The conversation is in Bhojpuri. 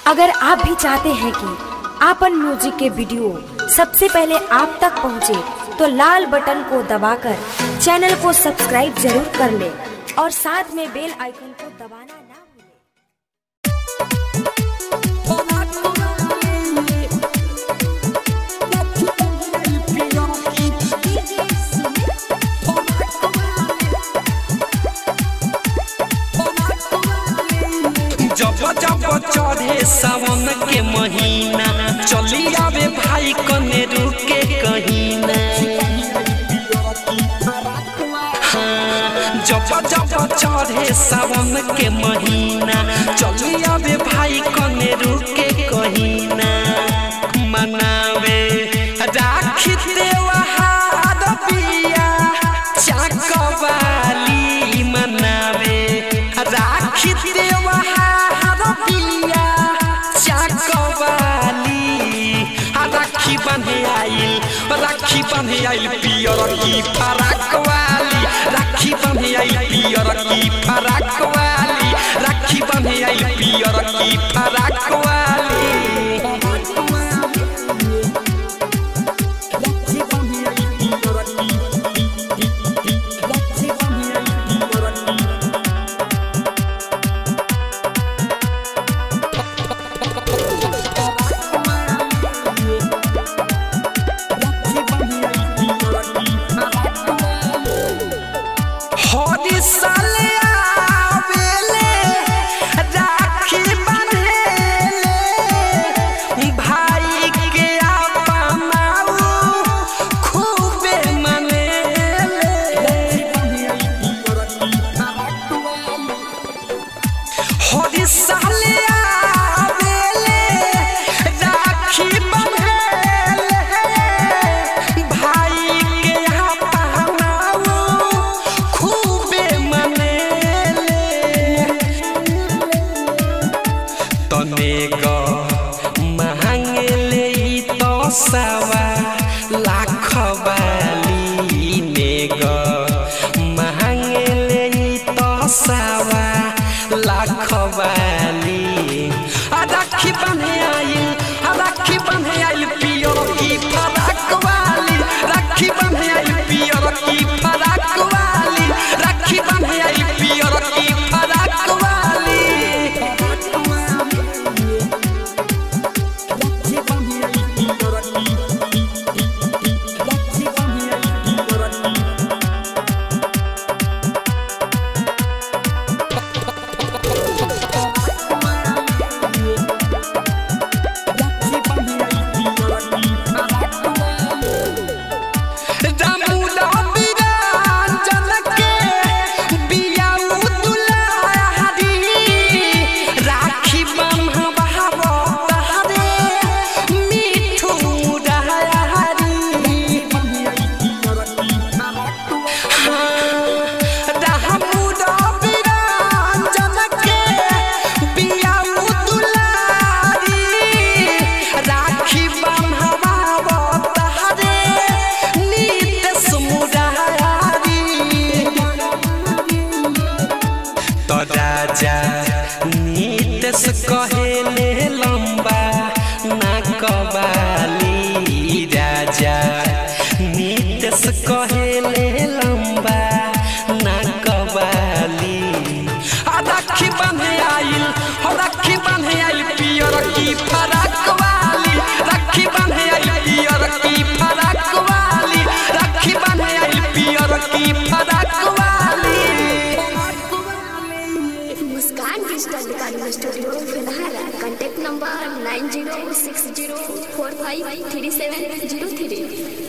अगर आप भी चाहते हैं कि आपन म्यूजिक के वीडियो सबसे पहले आप तक पहुंचे, तो लाल बटन को दबाकर चैनल को सब्सक्राइब जरूर कर ले और साथ में बेल आइकन को दबाना ना भूलें। जब जब चढ़े सावन के महीना चली आवे भाई कने रुके कहीं ना हाँ, जब जब चढ़े सावन के महीना चली आवे भाई कने रुके कहीं ना मनावे राखी त्योहार पिया चकवाली मनावे राखी त्योहार पिया चकवाली आ राखी बंधे आइल राखी बंधे आइल पियर की फराक वाली राखी बंधे आइल पियर की फराक वाली राखी बंधे आइल पियर की फराक वाली हरी साले आवेले राखी बंधेले भाई के अपनाऊ खूबे मनेले हरी साले आवेले राखी बंधेले भाई के अपनाऊ खूबे मनेले तने ग महंगले तो सवा लाख वाली ने ग महंगले तो सवा लाख वाली आ राखी बन्हे आइल आ राखी बन्हे आइल पियर की फराक वाली राखी बन्हे आइल पियर की फराक वाली राखी बन्हे आइल पियर की फराक वाली रामुला बिरांचल के बियाऊ दुलारी राखी बन्हबाबो तहरे मिठू मुरारी रामुला बिरांचल के बियाऊ दुलारी राखी बन्हबाबो तहरे नीत मुरारी तो राजा नीतस कहेले लंबा ना कबाली राजा नीतस कहेले लंबा ना कबाली आ राखी बंधे आइल हो राखी बंधे आइल पियर की फराक वाली राखी बंधे आइल पियर की फराक वाली राखी बंधे आइल पियर की फराक वाली मुस्कान डिजिटल रिकॉर्डिंग स्टूडियो फिलहाल contact number nine zero six zero four five three seven zero three